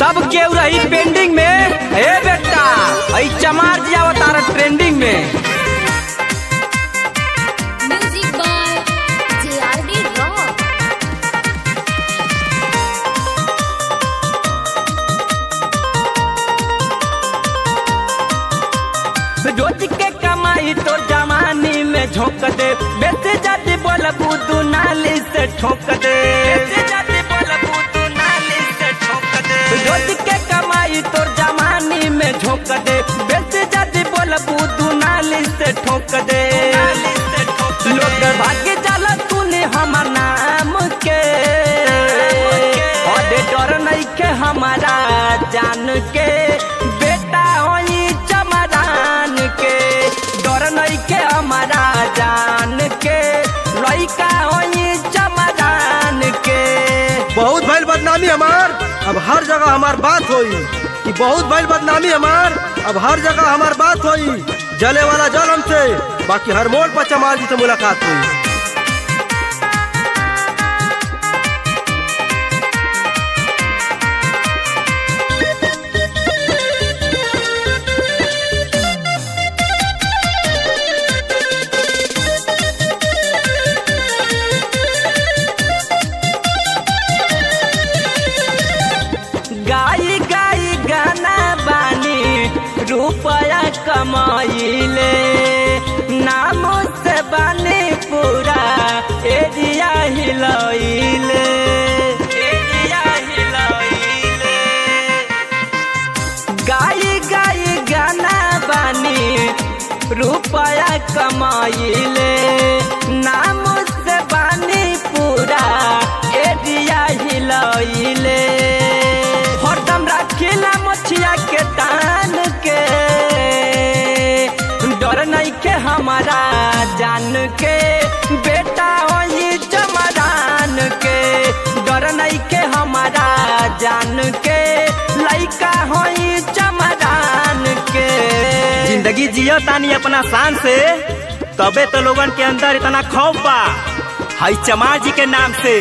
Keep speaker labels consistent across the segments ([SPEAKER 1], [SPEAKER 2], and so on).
[SPEAKER 1] सब केहू रही पेंडिंग में ए बेटा आई चमार जी अवतार ट्रेंडिंग में
[SPEAKER 2] Music by JRD Rock.
[SPEAKER 1] रोज के कमाई तो जवानी में झोंक दे बेटे जाति बोल बुदू नाली से ठोक दे बेटे जाति बोल बुदू नाली से ठोक दे रोज के कमाई तो जवानी में झोंक दे बेटे जाति बोल बुदू नाली से ठोक दे लोग भाग्य जाला तूने हमर नाम के और डर नहीं के हमारा जान के बेटा होई चमरान के डर नहीं के हमारा जान के लइका होई चमरान के
[SPEAKER 3] बहुत भइल बदनामी हमार अब हर जगह हमार बात होई कि बहुत भइल बदनामी हमार अब हर जगह हमार बात होई जले वाला जल हमसे बाकी हर मोड़ पर चमार जी से मुलाकात हुई
[SPEAKER 1] गाई गाई गाना बानी रुपया कमाइले नाम से बानी पूरा एरिया हिलैले एरिया हिलैले गाई गाई गाना बानी रुपया कमाइले नाम से बानी पूरा एरिया हिलैले हरदम रखिला मछिया के तान के डर नहीं के हमारा जान के बेटा होई चमरान के डर नहीं के हमारा जान के लइका होई चमरान के
[SPEAKER 4] जिंदगी जियो तानी अपना शान से तबे तो लोगन के अंदर इतना खौफ बा हई चमार जी के नाम से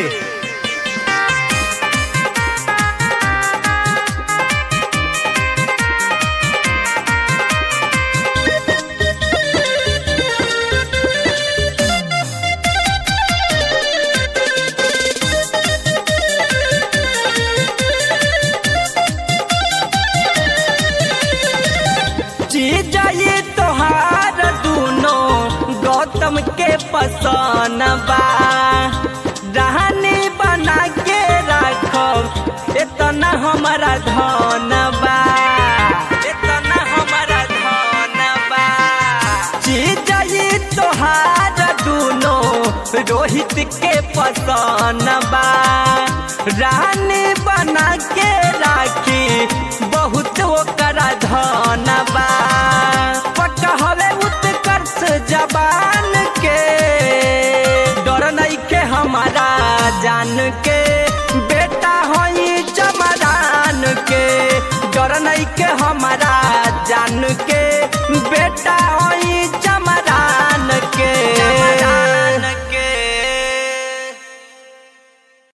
[SPEAKER 1] चीज ये तोहार दूनो गौतम के पसंद बा रहनी बना के रखब इतना हमारा धन बा इतना हमारा धन बा चीज ये तोहार दूनो रोहित के पसंद बा रानी बना के राखी बहुत ओकरा धन बा पकहले उत्कर्ष जबान के डर नहीं के हमारा जान के बेटा होई चमरान के डर नहीं के हमारा